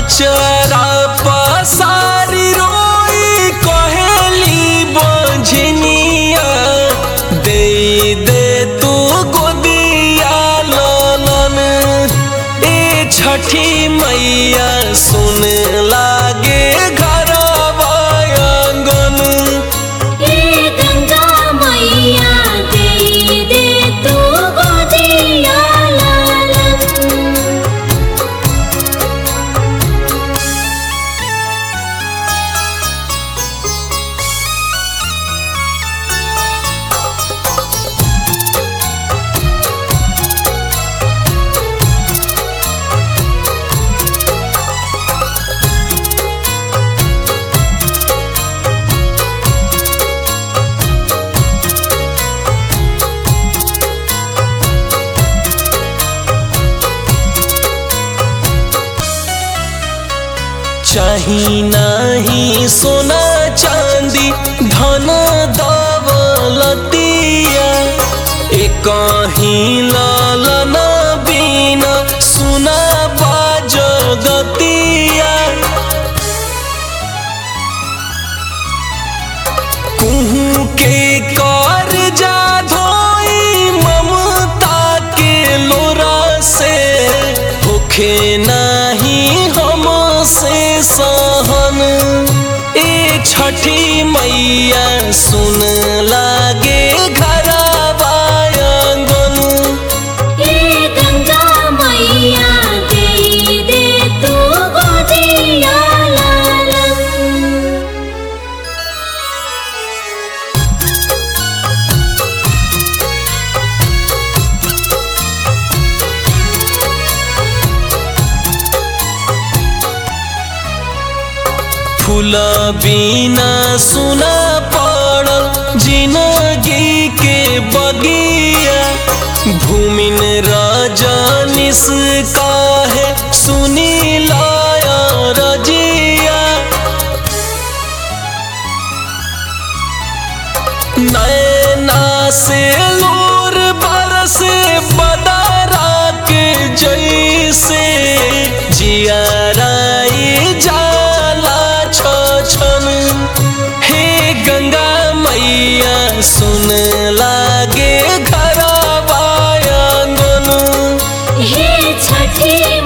अचरा पसारी रोई कहेली बंझनिया दे दे तू गोदिया ललन ए छठी मैया सुन लागे घर आंगन हे गंगा मैया दे दे तू गोदिया लालन चाही नाही सोना चांदी धन दौलतिया एक ही लालन बिना सुना बाजगतिया कुहू के कर जा धोई ममता के लोरा से होखे नाही हम से सहन ए छठी मैया सुन लागे घर आंगन हे गंगा मैया दे दे तू गोदिया लालन फूल बिना सुना पड़ल जिंदगी के बगिया भूमिन रजनिस काहे सुनी लाया रजिया नैना से लोर बरस बदरा के जैसे जियाराई जाला छन हे गंगा मैया सुन लागे घर आंगन हे छठी